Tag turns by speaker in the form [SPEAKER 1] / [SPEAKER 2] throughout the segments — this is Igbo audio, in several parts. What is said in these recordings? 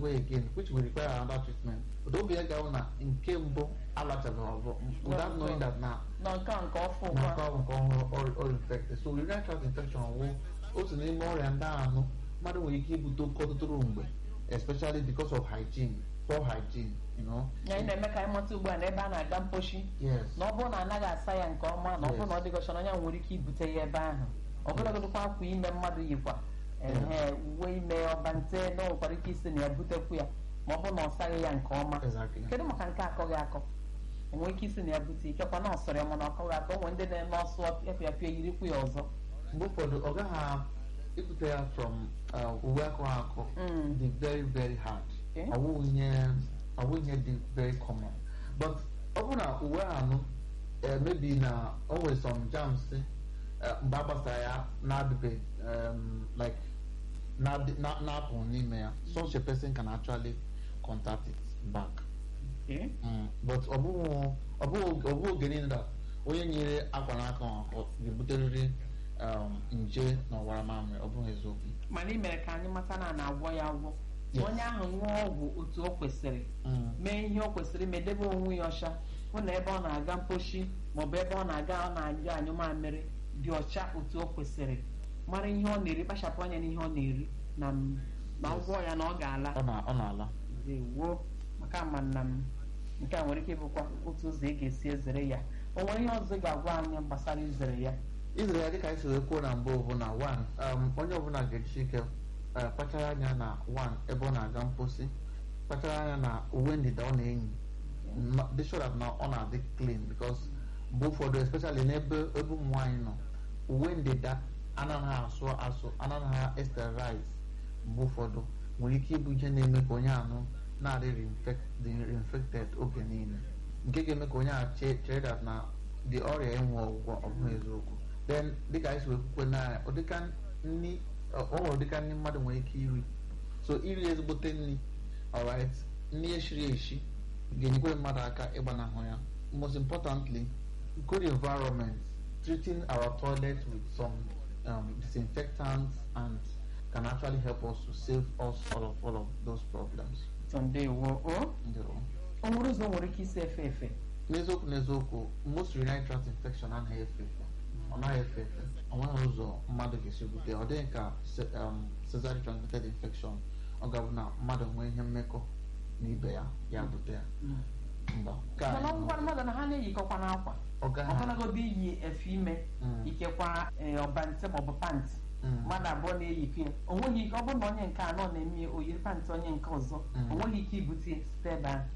[SPEAKER 1] away again which will require another treatment but oge gawo na nke mbụ alachaghị ọzọ without knowing that na
[SPEAKER 2] nọ nke a nke ọfụ
[SPEAKER 1] na
[SPEAKER 2] ugbu
[SPEAKER 1] nke
[SPEAKER 2] a
[SPEAKER 1] ahụ nke ọhụrụ or- or infected so urinary tract infection wụ otu n'ime ọrịa ndị anụ mmadụ nwere ike ibute oke ọtụtụrụ mgbe especially because of hygiene poor hygiene you know
[SPEAKER 2] ya anyị na-eme ka anyị mata ugbu a na ebe a na-aga mposhi
[SPEAKER 1] yes
[SPEAKER 2] na ọ bụrụ na anaghị asa ya nke ọma na ọ bụrụ na ọ dịgọchara onye ahụ nwere ike ibute ya ebe ahụ ọbụlagodịkwa akwa ime mmadụ yikwa ehe uwe ime ọbante na o nwekwara ike isi na ya butekwu ya ma ọ bụrụ na ọ saghị ya nke ọma
[SPEAKER 1] exactly
[SPEAKER 2] kedu maka nke akọghị akọ onwe ike isi na ya bute ikekwa na ọsọrọ ya mana ọkọghị akọ onwe ndị na-eme ọsụ efe apịa yirikwu ya ọzọ
[SPEAKER 1] mgbe ụfọdụ ọ gaghị ibute ya from uh, uwe akọ akọ
[SPEAKER 2] Mm.
[SPEAKER 1] dị very very hard
[SPEAKER 2] Okay.
[SPEAKER 1] ọ wụ ihe ọ wụ ihe dị very common but ọ bụrụ na uwe anụ eh, maybe na o nwere some germs eh, mgbe a gbasara ya na-adịbe um, like na-adị- na- na-apụ n'ime ya such a person can actually contact it back
[SPEAKER 2] Okay.
[SPEAKER 1] Mm, but ọ bụghị ọ bụghị ọ bụghị oge niile na onye nyere akwa n'aka ọhụ ga-ebuterịrị um, nje na ọwara mamịrị ọ bụghị eziokwu
[SPEAKER 2] mana ị mere ka anyị mata na a na-agwọ ya agwọ
[SPEAKER 1] Yes.
[SPEAKER 2] onye ahụ ṅụọ ọgwụ otu o kwesịrị
[SPEAKER 1] Mm,
[SPEAKER 2] mee ihe o kwesịrị ime debe onwe ya ọcha hụ na ebe ọ na-aga mposhi maọbụ ebe ọ na-aga ọ na-aga anyụ mamịrị dị ọcha otu o kwesịrị mara ihe ọ na-eri kpachapụ anya n'ihe ọ na-eri na m- na
[SPEAKER 1] Yes.
[SPEAKER 2] ngwọ ya na ọ ga-ala
[SPEAKER 1] ọ na- ọ na-ala
[SPEAKER 2] ewo maka ama nna m nke a nwere ike ịbụkwa otu ụzọ ị ga-esi ezere ya o nwere ihe ọzọ ị ga-agwa anyị gbasara izere ya
[SPEAKER 1] izere ya dịka anyị si wee kwuo na mbụ bụ na one um, onye ọbụla ga-eji ike uh, kpachara anya na one ebe ọ na-aga mposi kpachara anya na uwe ndịda ọ na-eyi Ma- dị sure that na ọ na-adị clean because mgbe ụfọdụ especially n'ebe ebe ụmụ nwaanyị nọ uwe ndịda anaghị asụ asụ anaghị esterilize mgbe ụfọdụ nwere ike ịbụ ihe na-eme ka onye anụ na-adị reinfect- dị reinfected oge niile nke ga-eme ka onye a che- chere that na dị ọrịa enwe ọgwụgwọ ọ bụghị eziokwu then dịka anyị si wee kwukwe na ụdịka nri ọ ọ nwere ụdịka nri mmadụ nwere ike iri so iri ezigbote nri alright nri eshiri eshi ga-enyekwere mmadụ aka ịgbanahụ ya most importantly good environment treating our toilet with some um, disinfectants and can actually help us to save us all of all of those problems
[SPEAKER 2] so ndewo o
[SPEAKER 1] Ndewo.
[SPEAKER 2] o nwere ụzọ nwere ike isi efe efe
[SPEAKER 1] n'eziokwu n'eziokwu most urinary tract infection anaghị efe efe ọ naghị efe efe ọ nweghị ụzọ mmadụ ga-esi bute ọ dịghị ka ce- um, cesarean transmitted infection ọ ga-abụ na mmadụ nwee ihe mmekọ na ibe ya ya bute ya mba Nke a
[SPEAKER 2] mana
[SPEAKER 1] anyị
[SPEAKER 2] ngwa mmadụ na ha na-eyikọkwa n'akwa
[SPEAKER 1] ọ gaghị
[SPEAKER 2] ọbụlagodo iyi efe ime
[SPEAKER 1] Mm.
[SPEAKER 2] ikekwa ee, ọbante maọbụ pantị
[SPEAKER 1] Mm.
[SPEAKER 2] mmadụ abụọ na-eyikọ ya o nweghị ike ọ bụrụ na onye nke anọ na-eme ya oyiri pantị onye nke ọzọ
[SPEAKER 1] Mm.
[SPEAKER 2] o nweghị ike ibute ya site ebe ahụ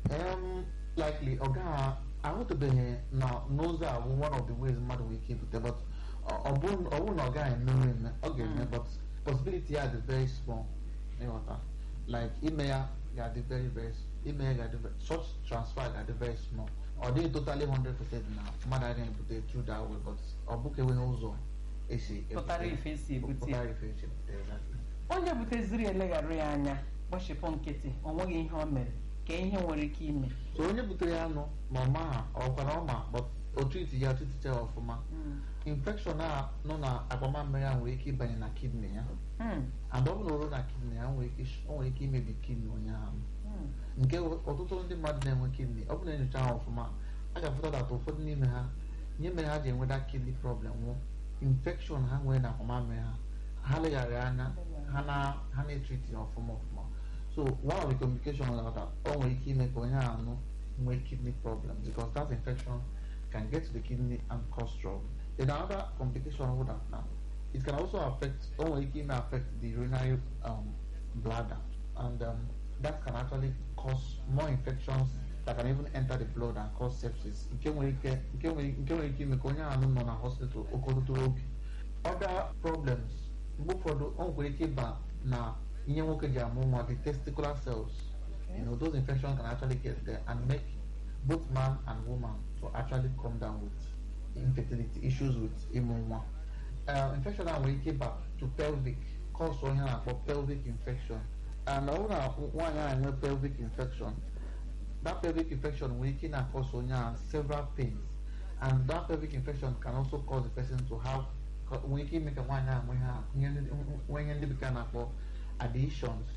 [SPEAKER 1] um, likely ọ gaghị ahụtụbeghị na n'ụzọ a bụ one of the ways mmadụ nwere ike ibute but ọ- ọ bụrụ ọ bụrụ na ọ gaghị emewe eme ọ ga-eme
[SPEAKER 2] Mm.
[SPEAKER 1] but possibility ya dị very small ịghọta like ime ya ga-adị very very s- ime ya ga-adị ve- such transfer ga-adị very small ọ dịghị totally 100% na mmadụ agaghị ebute through that way but ọ bụka enweghị ụzọ esi ebute
[SPEAKER 2] pụtara ife esi ebute ya
[SPEAKER 1] pụtara ife esi ebute exactly.
[SPEAKER 2] onye buteziri eleghara ya anya gbachipụ nkịtị o nweghị ihe o mere ka ihe nwere ike ime
[SPEAKER 1] so onye butere ya anụ ma ọ maha ọkwa na ọ ma but o triti ya triticha ya ọfụma infection a nọ na akpamammiri ya nwere ike ịbanye na kidney ya
[SPEAKER 2] Hmm,
[SPEAKER 1] and ọ bụrụ na o ruo na kidney ya nwere ike sh- o nwere ike imebi kidney onye ahụ
[SPEAKER 2] hmm,
[SPEAKER 1] nke ọtụtụ ndị mmadụ na-enwe kidney ọ bụrụ na enyocha ha ọfụma a ga-afụta that ụfọdụ n'ime ha ihe mere ha ji enweta kidney problem nwụ infection ha nwere na akpamammiri ha ha leghara anya ha na ha na-etriti ya ọfụma ọfụma so one of the complications na that o nwere ike ime ka onye ahụ anụ nwee kidney problem because that infection can get to the kidney and cause trouble then another complication would that now it can also affect o nwere ike ime affect the urinary um, bladder and um, that can actually cause more infections that can even enter the blood and cause sepsis nke nwere ike nke nwere nke nwere ike ime ka onye ahụ nọ na hospital oke ọtụtụ oge other problems mgbe ụfọdụ o nwekwara ike ịba na ihe nwoke ji amụ nwa the testicular cells you know those infections can actually get there and make both man and woman to actually come down with infertility issues with ịmụ nwa uh, infection a nwere ike ịba to pelvic cause onye a na-akpọ pelvic infection and ọ bụrụ na nwaanyị ahụ enwe pelvic infection that pelvic infection nwere ike na-cause onye ahụ several pains and that pelvic infection can also cause the person to have nwere ike ime ka nwaanyị ahụ nwee ha nwee ihe ndị bekee na-akpọ adhesions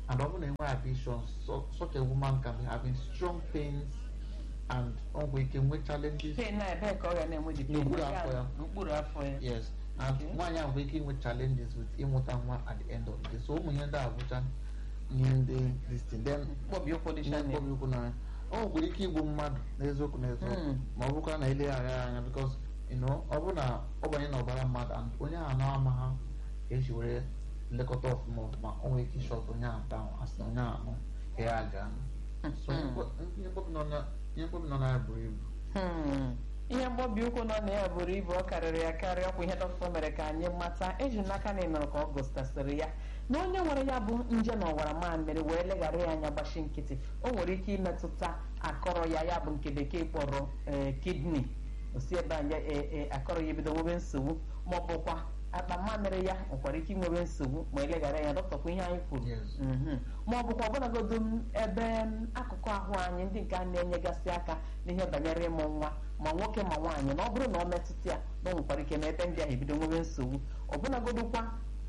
[SPEAKER 1] and ọ bụrụ na enwe addiction so, such a woman can be having strong pains and ọ nwere ike nwee challenges
[SPEAKER 2] pain na ebee ka ọ ga na-enwe dị pain
[SPEAKER 1] N'okpuru afọ ya.
[SPEAKER 2] n'okpuru afọ ya
[SPEAKER 1] yes and
[SPEAKER 2] Okay.
[SPEAKER 1] nwaanyị ahụ nwere ike inwe challenges with ịmụta nwa at the end of the day so ụmụ ihe ndị a bụcha ihe ndị this thing then
[SPEAKER 2] mkpọbi ụkwụ dị
[SPEAKER 1] ihe
[SPEAKER 2] channel
[SPEAKER 1] mkpọbi ụkwụ na o nwekwara ike igbu mmadụ n'eziokwu n'eziokwu
[SPEAKER 2] Hmm.
[SPEAKER 1] ma ọ bụkwa na eleghara ya anya because you know ọ bụrụ na ọ banye n'ọbara mmadụ and onye ahụ na-ama ha ka esi were nlekọta ọfụma ọfụma o nwere ike ịshọt onye ahụ down asị na onye ahụ ka ya aga so ihe mkpọ- ihe mkpọbi nọ na- ihe mkpọbi nọ na ya buru ibu
[SPEAKER 2] Hmm. ihe mgbobi ụkwụ nọ na ya buru ibu ọ karịrị ya karịa ọkwa ihe dọkịta mere ka anyị mata eji n'aka na ịnọrọ ka ọ gụstasịrị ya na onye nwere ya bụ nje na ọwara mamịrị wee leghara ya anya gbachi nkịtị o nwere ike imetụta akọrọ ya ya bụ nke bekee kpọrọ ee kidney osi ebe anya akọrọ ya ebido nwebe nsogbu ma ọ bụkwa akpa mamịrị ya nwekwara ike inwebe nsogbu ma eleghara ya dọkịta ihe anyị kwuru
[SPEAKER 1] Yes.
[SPEAKER 2] Mhm. ma ọ bụkwa ọbụlagodo m ebe m, akụkụ ahụ anyị ndị nke a na-enyegasị aka n'ihe banyere ịmụ nwa ma nwoke ma nwaanyị na ọ bụrụ na ọ metụta ya na o nwekwara ike na ebe ndị ahụ ebido nwebe nsogbu ọbụlagodokwa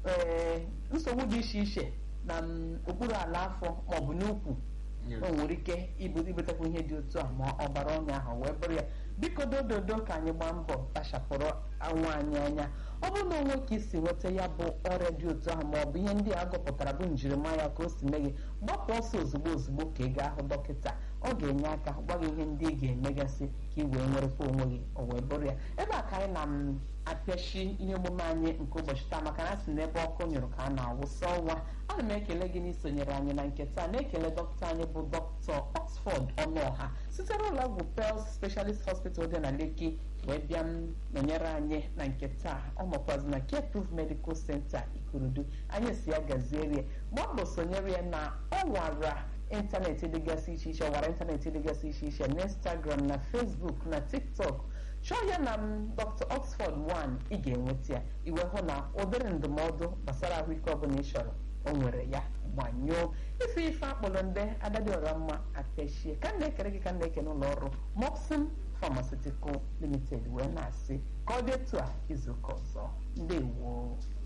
[SPEAKER 2] ee nsogbu dị iche iche na m, okpuru ala afọ ma ọ bụ n'ukwu
[SPEAKER 1] Yes.
[SPEAKER 2] o nwere ike ibu ibutekwa ihe dị otu a ma ọbara ọnya ahụ wee bụrụ ya biko dododo ka anyị gbaa mbọ kpachapụrụ anwụ anyị anya ọ bụrụ na onwe ka isi nweta ya bụ ọrịa dị otu ahụ ma ọ bụ ihe ndị a gụpụtara bụ njirimara ka o si mee gị gbapụ ọsọ ozugbo ozugbo ka ị gaa hụ dọkịta ọ ga-enye aka gwa gị ihe ndị ị ga-emegasị ka ị wee nwerekwa onwe gị o wee bụrụ ya ebe a ka anyị na m apịachi ihe omume anyị nke ụbọchị taa maka na a sị n'ebe ọkụ nyụrụ ka a na-awụsa ọnwa ana m ekele gị n'isonyere anyị na nke taa na-ekele dọkịta anyị bụ dọkịta Oxford Ọnụọha site n'ụlọ ọgwụ Pels Specialist Hospital dị na Lekki wee bịa m nọnyere anyị na nke taa ọ nọkwazi na Care Proof Medical Center Ikorodu anyị si ya gaziere gbaa mbọ sonyere ya na ọ wara ịntanetị dịgasị iche iche ọwara ịntanetị dịgasị iche iche na Instagram na Facebook na TikTok chọọ ya na m Dr. Oxford 1 ị ga-enweta ya iwe hụ na obere ndụmọdụ gbasara ahụike ọbụla ị chọrọ o nwere ya gbanyụọ ife ife akpọrọ nde adadịọra mma apịachie ka m na-ekere gị ka m na-eke n'ụlọ ọrụ Moxin Pharmaceutical Limited wee na-asị ka ọ dị etu a izuụka ọzọ ndewo